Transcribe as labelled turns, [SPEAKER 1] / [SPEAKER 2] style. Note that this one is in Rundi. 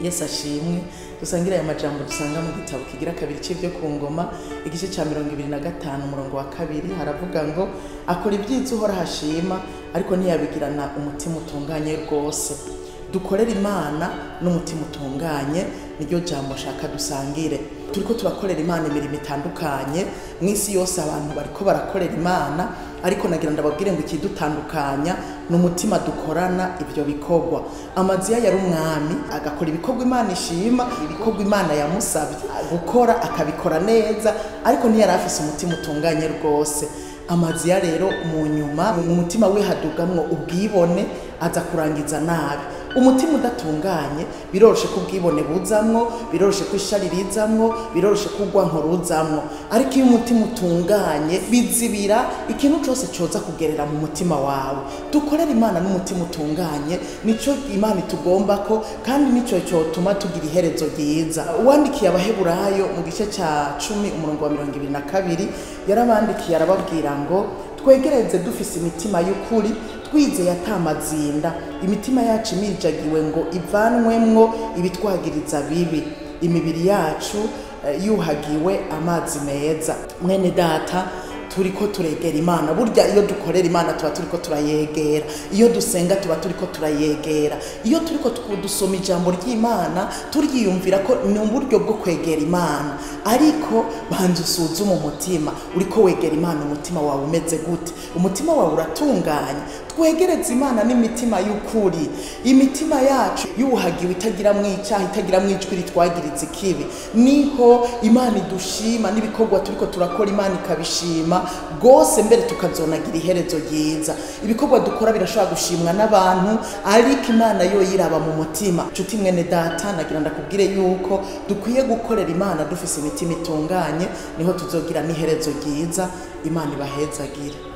[SPEAKER 1] yesu ashimwe dusangire aya majambo dusanga mu gitabo kigira kabiri c'ivyo ku ngoma igice ca mirongo ibiri na gatanu umurongo wa kabiri haravuga ngo akora ibyiza uhora hashima ariko ntiyabigirana umutima utunganye rwose dukorere imana n'umutima utunganye niryo jambo shaka dusangire turiko turakorera imana imirimo itandukanye mu isi yose abantu bariko barakorera imana ariko nagira ndababwire ngo ikidutandukanya ni umutima dukorana ivyo bikorwa amaziya yari umwami agakora ibikorwa imana ishima ibikorwa imana yamusabye gukora akabikora neza ariko ntiyari afise umutima utunganye rwose amaziya rero mu nyuma mu mutima we hadugamwo ubwibone aza kurangiza nabi umutima udatunganye biroroshe ko ubwibone buzamwo biroroshe ko ishari rizamwo biroroshe ko urwanko ruzamwo ariko iyo umutima utunganye bizibira ikintu cose coza kugerera mu mutima wawe dukorere imana n'umutima utunganye nico imana itugombako kandi nico cotuma tugira iherezo ryiza uwandikiye abaheburayo mu gice ca cumi umurongo wa mirongo ibiri na kabiri yarabandikiye arababwira ngo twegereze dufise imitima y'ukuri twizeye atamazinda imitima yacu imijagiwe ngo ivanwemwo ibitwagiriza bibi imibiri yacu eh, yuhagiwe amazi meza mwene data turiko turegera imana burya iyo dukorera imana tuba turiko turayegera iyo dusenga tuba turiko turayegera iyo turiko tu- dusoma ijambo ry'imana turyiyumvira ko ni uburyo bwo kwegera imana ariko banza usuzume umutima uriko wegera imana umutima wawe umeze gute umutima wawe uratunganye twegereze imana n'imitima y'ukuri imitima yacu yuhagiwe itagiramwo icyaha itagiramwo ijwi ritwagiriza ikibi niho imana idushima n'ibikorwa turiko turakora imana ikabishima rwose mbere tukazonagira iherezo ryiza ibikorwa dukora birashobora gushimwa n'abantu ariko imana yo yiraba mu mutima nshuti mwene data nagira ndakubwire yuko dukwiye gukorera imana dufise imitima itunganye niho tuzogira n'iherezo ryiza imana ibahezagire